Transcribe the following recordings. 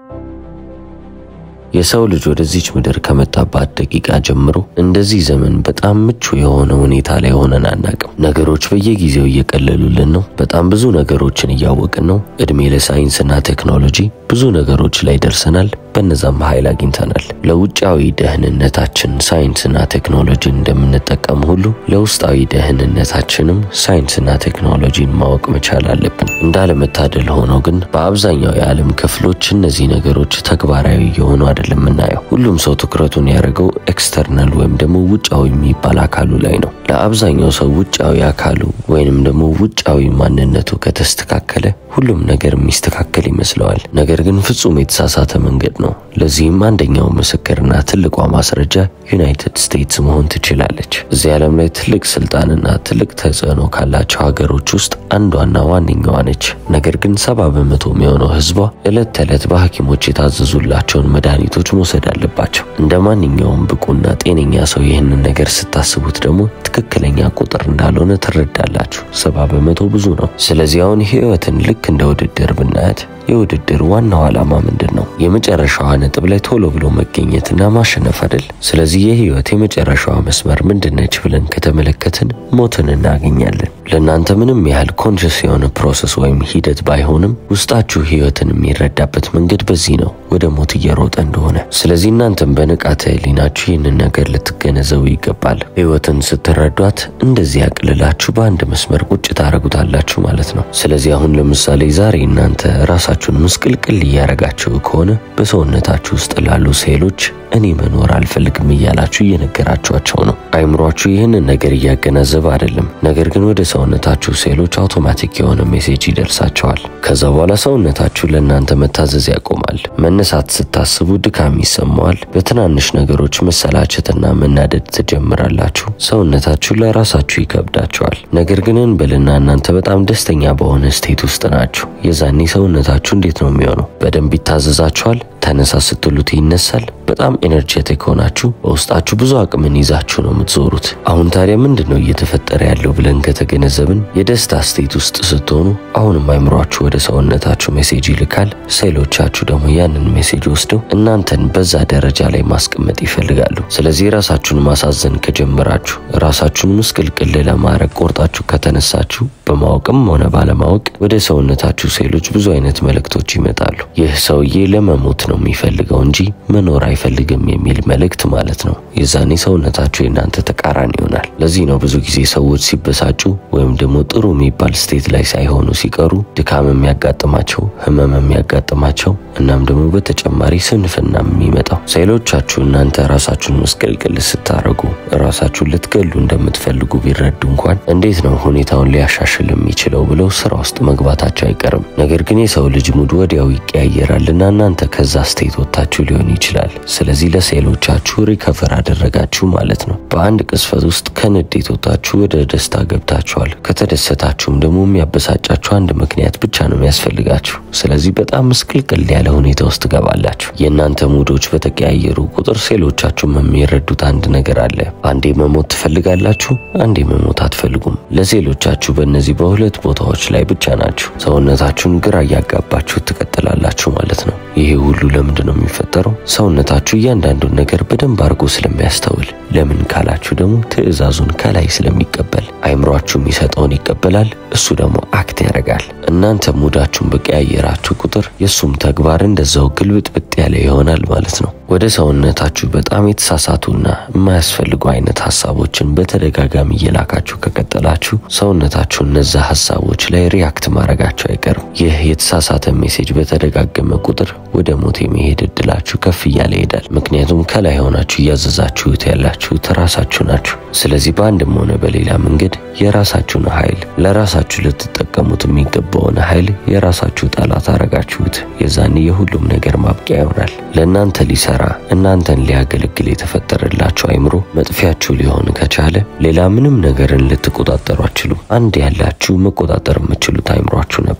የሰው ልጅ ወደዚች ምድር ከመጣባት ደቂቃ ጀምሮ እንደዚህ ዘመን በጣም ምቹ የሆነ ሁኔታ ላይ ሆነን አናቅም። ነገሮች በየጊዜው እየቀለሉልን ነው። በጣም ብዙ ነገሮችን እያወቅን ነው። እድሜ ለሳይንስና ቴክኖሎጂ ብዙ ነገሮች ላይ ደርሰናል። በነዛም ኃይል አግኝተናል። ለውጫዊ ደህንነታችን ሳይንስና ቴክኖሎጂን እንደምንጠቀም ሁሉ ለውስጣዊ ደህንነታችንም ሳይንስና ቴክኖሎጂን ማወቅ መቻል አለብን። እንዳለመታደል ሆኖ ግን በአብዛኛው የዓለም ክፍሎች እነዚህ ነገሮች ተግባራዊ የሆኑ አይደለም የምናየው። ሁሉም ሰው ትኩረቱን ያደረገው ኤክስተርናል ወይም ደግሞ ውጫዊ የሚባል አካሉ ላይ ነው። ለአብዛኛው ሰው ውጫዊ አካሉ ወይንም ደግሞ ውጫዊ ማንነቱ ከተስተካከለ ሁሉም ነገር የሚስተካከል ይመስለዋል። ነገር ግን ፍጹም የተሳሳተ መንገድ ነው። ለዚህም አንደኛው ምስክርና ትልቋ ማስረጃ ዩናይትድ ስቴትስ መሆን ትችላለች። እዚህ ዓለም ላይ ትልቅ ስልጣንና ትልቅ ተጽዕኖ ካላቸው ሀገሮች ውስጥ አንዷና ዋነኛዋ ነች። ነገር ግን ሰባ በመቶ የሚሆነው ሕዝቧ ዕለት ተዕለት በሐኪሞች የታዘዙላቸውን መድኃኒቶች መውሰድ አለባቸው። እንደ ማንኛውም ብቁና ጤነኛ ሰው ይህንን ነገር ስታስቡት ደግሞ ትክክለኛ ቁጥር እንዳልሆነ ትረዳላችሁ። ሰባ በመቶ ብዙ ነው። ስለዚህ አሁን ህይወትን ልክ እንደ ውድድር ብናያት የውድድር ዋናው ዓላማ ምንድን ነው? የመጨረሻዋ ነጥብ ላይ ቶሎ ብሎ መገኘትና ማሸነፍ አይደል? ስለዚህ የህይወት የመጨረሻዋ መስመር ምንድነች ብለን ከተመለከትን ሞትን እናገኛለን። ለእናንተ ምንም ያህል ኮንሽስ የሆነ ፕሮሰስ ወይም ሂደት ባይሆንም ውስጣችሁ ህይወትን የሚረዳበት መንገድ በዚህ ነው፣ ወደ ሞት እየሮጠ እንደሆነ። ስለዚህ እናንተም በንቃተ ህሊናችሁ ይህንን ነገር ልትገነዘቡ ይገባል። ህይወትን ስትረዷት እንደዚህ ያቅልላችሁ በአንድ መስመር ቁጭ ታደርጉታላችሁ ማለት ነው። ስለዚህ አሁን ለምሳሌ ዛሬ እናንተ ራሳችሁን ምስቅልቅል እያረጋችሁ ከሆነ በሰውነታችሁ ውስጥ ላሉ ሴሎች እኔ መኖር አልፈልግም እያላችሁ እየነገራችኋቸው ነው። አይምሯችሁ ይህንን ነገር እያገናዘበ አይደለም። ነገር ግን ወደ ሰውነታችሁ ሴሎች አውቶማቲክ የሆነ ሜሴጅ ይደርሳቸዋል። ከዛ በኋላ ሰውነታችሁ ለእናንተ መታዘዝ ያቆማል። መነሳት ስታስቡ ድካም ይሰማዋል። በትናንሽ ነገሮች መሰላቸትና መናደድ ትጀምራላችሁ። ሰውነታችሁ ለራሳችሁ ይከብዳቸዋል። ነገር ግን እንበልና እናንተ በጣም ደስተኛ በሆነ ስቴት ውስጥ ናችሁ። የዛኔ ሰውነታችሁ እንዴት ነው የሚሆነው? በደንብ ይታዘዛችኋል። ተነሳ ስትሉት ይነሳል። በጣም ኤነርጄቲክ ሆናችሁ በውስጣችሁ ብዙ አቅምን ይዛችሁ ነው የምትዞሩት። አሁን ታዲያ ምንድን ነው እየተፈጠረ ያለው ብለን ከተገነዘብን የደስታ ስቴት ውስጥ ስትሆኑ አሁንም አይምሯችሁ ወደ ሰውነታችሁ ሜሴጅ ይልካል። ሴሎቻችሁ ደግሞ ያንን ሜሴጅ ወስደው እናንተን በዛ ደረጃ ላይ ማስቀመጥ ይፈልጋሉ። ስለዚህ ራሳችሁን ማሳዘን ከጀመራችሁ፣ ራሳችሁን ምስቅልቅል ለማድረግ ቆርጣችሁ ከተነሳችሁ በማወቅም ሆነ ባለማወቅ ወደ ሰውነታችሁ ሴሎች ብዙ አይነት መልእክቶች ይመጣሉ። ይህ ሰውዬ ለመሞት ነው የሚፈልገው እንጂ መኖር አይፈልግም የሚል መልእክት ማለት ነው። የዛኔ ሰውነታችሁ የእናንተ ተቃራኒ ይሆናል። ለዚህ ነው ብዙ ጊዜ ሰዎች ሲበሳጩ ወይም ደግሞ ጥሩ የሚባል ስቴት ላይ ሳይሆኑ ሲቀሩ ድካም የሚያጋጥማቸው፣ ህመም የሚያጋጥማቸው እናም ደግሞ በተጨማሪ ስንፍና የሚመጣው ሴሎቻችሁ እናንተ ራሳችሁን መስቀልቅል ስታረጉ ራሳችሁን ልትገሉ እንደምትፈልጉ ቢረዱ እንኳን እንዴት ነው ሁኔታውን ሊያሻሽል የሚችለው ብለው ስራ ውስጥ መግባታቸው አይቀርም። ነገር ግን የሰው ልጅ ሙድ ወዲያው ይቀያየራልና እናንተ ከዛ ስቴት ወጥታችሁ ሊሆን ይችላል። ስለዚህ ለሴሎቻችሁ ሪከቨር አደረጋችሁ ማለት ነው። በአንድ ቅስፈት ውስጥ ከንዴት ወጥታችሁ ወደ ደስታ ገብታችኋል። ከተደሰታችሁም ደግሞ የሚያበሳጫችሁ አንድ ምክንያት ብቻ ነው የሚያስፈልጋችሁ። ስለዚህ በጣም ምስቅልቅል ያለ ሁኔታ ውስጥ ትገባላችሁ። የእናንተ ሙዶች በተቀያየሩ ቁጥር ሴሎቻችሁም የሚረዱት አንድ ነገር አለ። አንዴ መሞት ትፈልጋላችሁ፣ አንዴ መሞት አትፈልጉም። ለሴሎቻችሁ በእነዚህ በሁለት ቦታዎች ላይ ብቻ ናችሁ። ሰውነታችሁን ግራ እያጋባችሁ ትቀጥላላችሁ ማለት ነው። ይሄ ሁሉ ለምንድን ነው የሚፈጠረው? ሰውነታችሁ እያንዳንዱን ነገር በደንብ አድርጎ ስለሚያስተውል። ለምን ካላችሁ ደግሞ ትዕዛዙን ከላይ ስለሚቀበል አይምሯችሁ የሚሰጠውን ይቀበላል። እሱ ደግሞ አክት ያደርጋል። እናንተ ሙዳችሁን በቀያየራችሁ ቁጥር የእሱም ተግባር እንደዛው ግልብጥብጥ ያለ ይሆናል ማለት ነው። ወደ ሰውነታችሁ በጣም የተሳሳቱና የማያስፈልጉ አይነት ሀሳቦችን በተደጋጋሚ እየላካችሁ ከቀጠላችሁ ሰውነታችሁ እነዛ ሀሳቦች ላይ ሪያክት ማድረጋቸው አይቀርም። ይህ የተሳሳተ ሜሴጅ በተደጋገመ ቁጥር ወደ ሞት የመሄድ እድላችሁ ከፍ እያለ ይሄዳል። ምክንያቱም ከላይ ሆናችሁ እያዘዛችሁት ያላችሁት ራሳችሁ ናችሁ። ስለዚህ በአንድም ሆነ በሌላ መንገድ የራሳችሁን ኃይል ለራሳችሁ ልትጠቀሙት የሚገባውን ኃይል የራሳችሁ ጠላት አረጋችሁት። የዛኔ የሁሉም ነገር ማብቂያ ይሆናል። ለእናንተ ሊሰራ እናንተን ሊያገለግል የተፈጠረላችሁ አይምሮ መጥፊያችሁ ሊሆን ከቻለ ሌላ ምንም ነገርን ልትቆጣጠሩ አትችሉም። አንድ ያላችሁ መቆጣጠር የምትችሉት አይምሯችሁ ነበረ።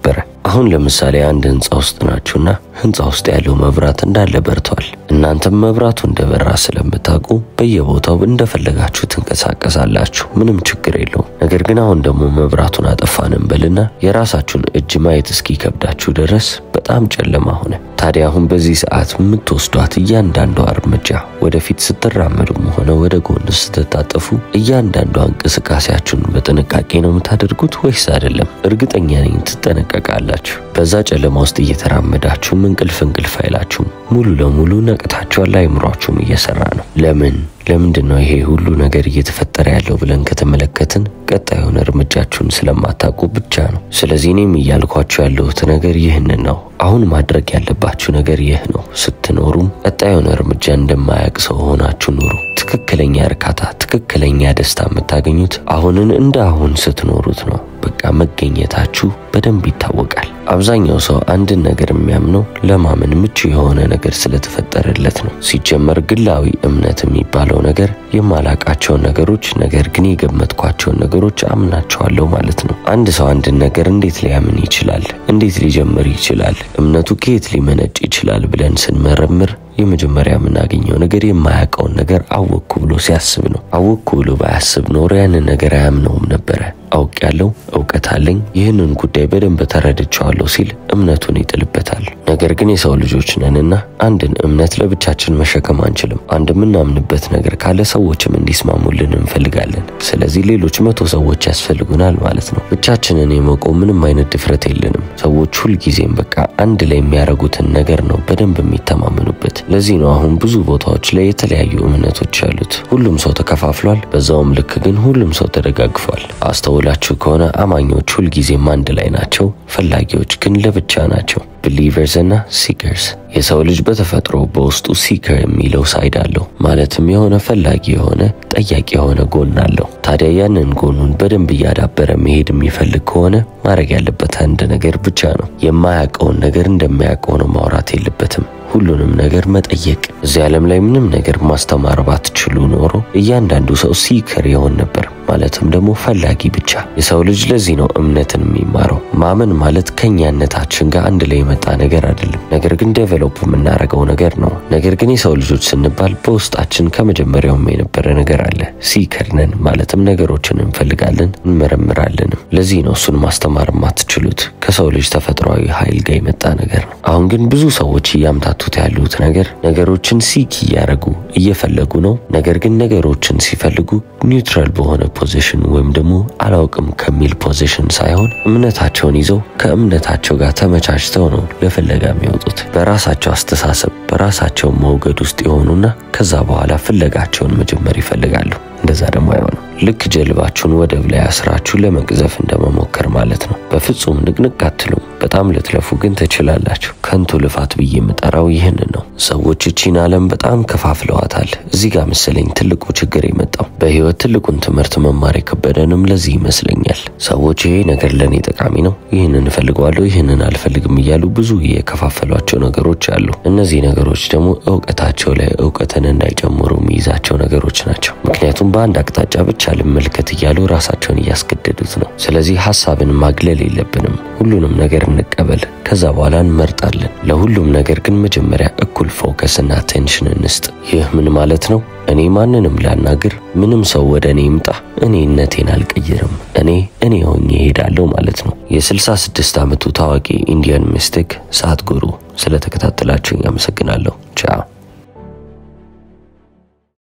አሁን ለምሳሌ አንድ ህንፃ ውስጥ ናችሁና ህንፃ ውስጥ ያለው መብራት እንዳለ በርቷል። እናንተም መብራቱ እንደበራ ስለምታውቁ በየቦታው እንደፈለጋችሁ ትንቀሳቀሳላችሁ። ምንም ችግር የለውም። ነገር ግን አሁን ደግሞ መብራቱን አጠፋን እንበልና የራሳችሁን እጅ ማየት እስኪከብዳችሁ ድረስ በጣም ጨለማ ሆነ። ታዲያ አሁን በዚህ ሰዓት የምትወስዷት እያንዳንዷ እርምጃ ወደፊት ስትራመዱም ሆነ ወደ ጎን ስትታጠፉ እያንዳንዷ እንቅስቃሴያችሁን በጥንቃቄ ነው የምታደርጉት ወይስ አይደለም? እርግጠኛ ነኝ ትጠነቀቃላችሁ። በዛ ጨለማ ውስጥ እየተራመዳችሁም እንቅልፍ እንቅልፍ አይላችሁም። ሙሉ ለሙሉ ነቅታችኋል። አይምሯችሁም እየሰራ ነው። ለምን ለምንድን ነው ይሄ ሁሉ ነገር እየተፈጠረ ያለው ብለን ከተመለከትን ቀጣዩን እርምጃችሁን ስለማታውቁ ብቻ ነው። ስለዚህ እኔም እያልኳችሁ ያለሁት ነገር ይህንን ነው። አሁን ማድረግ ያለባችሁ ነገር ይህ ነው። ስትኖሩም ቀጣዩን እርምጃ እንደማያውቅ ሰው ሆናችሁ ኑሩ። ትክክለኛ እርካታ፣ ትክክለኛ ደስታ የምታገኙት አሁንን እንደ አሁን ስትኖሩት ነው። በቃ መገኘታችሁ በደንብ ይታወቃል። አብዛኛው ሰው አንድን ነገር የሚያምነው ለማመን ምቹ የሆነ ነገር ስለተፈጠረለት ነው። ሲጀመር ግላዊ እምነት የሚባለው ነገር የማላቃቸውን ነገሮች ነገር ግን የገመትኳቸውን ነገሮች አምናቸዋለሁ ማለት ነው። አንድ ሰው አንድን ነገር እንዴት ሊያምን ይችላል? እንዴት ሊጀምር ይችላል? እምነቱ ከየት ሊመነጭ ይችላል ብለን ስንመረምር የመጀመሪያ የምናገኘው ነገር የማያውቀውን ነገር አወቅኩ ብሎ ሲያስብ ነው። አወቅኩ ብሎ ባያስብ ኖሮ ያንን ነገር አያምነውም ነበረ። አውቅ ያለው እውቀት አለኝ፣ ይህንን ጉዳይ በደንብ ተረድቼዋለሁ ሲል እምነቱን ይጥልበታል። ነገር ግን የሰው ልጆች ነንና አንድን እምነት ለብቻችን መሸከም አንችልም። አንድ የምናምንበት ነገር ካለ ሰዎችም እንዲስማሙልን እንፈልጋለን። ስለዚህ ሌሎች መቶ ሰዎች ያስፈልጉናል ማለት ነው። ብቻችንን የመቆም ምንም አይነት ድፍረት የለንም። ሰዎች ሁልጊዜም በቃ አንድ ላይ የሚያደርጉትን ነገር ነው በደንብ የሚተማመኑበት። ለዚህ ነው አሁን ብዙ ቦታዎች ላይ የተለያዩ እምነቶች ያሉት። ሁሉም ሰው ተከፋፍሏል። በዛውም ልክ ግን ሁሉም ሰው ተደጋግፏል። አስተውላችሁ ከሆነ አማኞች ሁልጊዜም አንድ ላይ ናቸው፣ ፈላጊዎች ግን ለብቻ ናቸው። ብሊቨርስ እና ሲከርስ። የሰው ልጅ በተፈጥሮ በውስጡ ሲከር የሚለው ሳይድ አለው። ማለትም የሆነ ፈላጊ የሆነ ጠያቂ የሆነ ጎን አለው። ታዲያ ያንን ጎኑን በደንብ እያዳበረ መሄድ የሚፈልግ ከሆነ ማድረግ ያለበት አንድ ነገር ብቻ ነው። የማያውቀውን ነገር እንደማያውቀው ነው ማውራት የለበትም። ሁሉንም ነገር መጠየቅ። እዚህ ዓለም ላይ ምንም ነገር ማስተማር ባትችሉ ኖሮ እያንዳንዱ ሰው ሲከር ይሆን ነበር። ማለትም ደግሞ ፈላጊ ብቻ። የሰው ልጅ ለዚህ ነው እምነትን የሚማረው። ማመን ማለት ከኛነታችን ጋር አንድ ላይ የመጣ ነገር አይደለም፣ ነገር ግን ዴቨሎፕ የምናደርገው ነገር ነው። ነገር ግን የሰው ልጆች ስንባል በውስጣችን ከመጀመሪያውም የነበረ ነገር አለ። ሲከር ነን፣ ማለትም ነገሮችን እንፈልጋለን፣ እንመረምራለንም። ለዚህ ነው እሱን ማስተማር የማትችሉት ከሰው ልጅ ተፈጥሯዊ ኃይል ጋር የመጣ ነገር ነው። አሁን ግን ብዙ ሰዎች እያምታቱት ያሉት ነገር ነገሮችን ሲክ እያደረጉ እየፈለጉ ነው። ነገር ግን ነገሮችን ሲፈልጉ ኒውትራል በሆነ ፖዚሽን ወይም ደግሞ አላውቅም ከሚል ፖዚሽን ሳይሆን እምነታቸውን ይዘው ከእምነታቸው ጋር ተመቻችተው ነው ለፍለጋ የሚወጡት። በራሳቸው አስተሳሰብ በራሳቸው መውገድ ውስጥ የሆኑና ከዛ በኋላ ፍለጋቸውን መጀመር ይፈልጋሉ። እንደዛ ደግሞ አይሆንም። ልክ ጀልባችሁን ወደብ ላይ አስራችሁ ለመቅዘፍ እንደመሞከር ማለት ነው። በፍጹም ንቅንቅ አትሉም። በጣም ልትለፉ ግን ትችላላችሁ። ከንቱ ልፋት ብዬ የምጠራው ይህንን ነው። ሰዎች እቺን ዓለም በጣም ከፋፍለዋታል። እዚህ ጋር መሰለኝ ትልቁ ችግር የመጣው። በህይወት ትልቁን ትምህርት መማር የከበደንም ለዚህ ይመስለኛል። ሰዎች ይሄ ነገር ለእኔ ጠቃሚ ነው፣ ይህንን እፈልገዋለሁ፣ ይህንን አልፈልግም እያሉ ብዙ የከፋፈሏቸው ነገሮች አሉ። እነዚህ ነገሮች ደግሞ እውቀታቸው ላይ እውቀትን እንዳይጨምሩ የሚይዛቸው ነገሮች ናቸው። ምክንያቱም በአንድ አቅጣጫ ብቻ ልመልከት እያሉ ራሳቸውን እያስገደዱት ነው። ስለዚህ ሀሳብን ማግለል የለብንም። ሁሉንም ነገር እንቀበል፣ ከዛ በኋላ እንመርጣለን። ለሁሉም ነገር ግን መጀመሪያ እኩል ፎከስ እና አቴንሽን እንስጥ። ይህ ምን ማለት ነው? እኔ ማንንም ላናግር፣ ምንም ሰው ወደ እኔ ይምጣ፣ እኔነቴን አልቀይርም፣ እኔ እኔ ሆኜ እሄዳለሁ ማለት ነው። የ66 ዓመቱ ታዋቂ ኢንዲያን ሚስቲክ ሳትጉሩ ስለተከታተላችሁኝ አመሰግናለሁ። ቻው